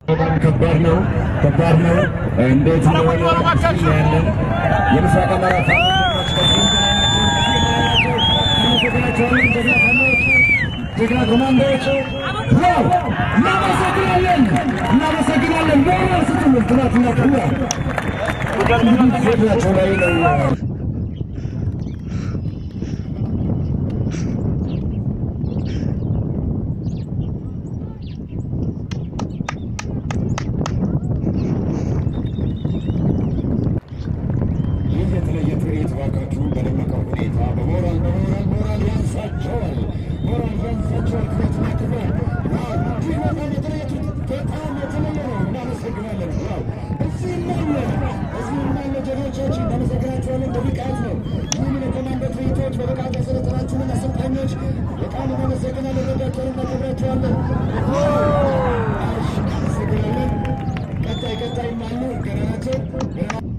በጣም ከባድ ነው፣ ከባድ ነው። እንዴት እንደሆነ ያለን የምስራቅ አማራ ጀግና ኮማንዶዎች ዋው! እናመሰግናለን፣ እናመሰግናለን። ሞራል ስጡልን። ትናንትና ክቡራ ዜናቸው ላይ ነው ይህ የተለየ ትርኢት እባካችሁ በደመቀ ሁኔታ በሞራል በሞራል ሞራል ያንሳቸዋል፣ ሞራል ያንሳቸዋል። ክብረትና ክብር ዋው! ይህ በጣም የተለየ በጣም የተለየ ነው። እናመሰግናለን። ዋው! እዚህም አለ እዚህም አለ ጀግኖቻችን እናመሰግናቸዋለን። በብቃት ነው ይህንን የኮማንዶ ትርኢቶች በብቃት ያሰለጠናችሁንን አሰልጣኞች በጣም እናመሰግናለን። እንወዳቸዋለን፣ እናከብራቸዋለን። እናመሰግናለን። ቀጣይ ቀጣይም አሉ ገና ናቸው ገና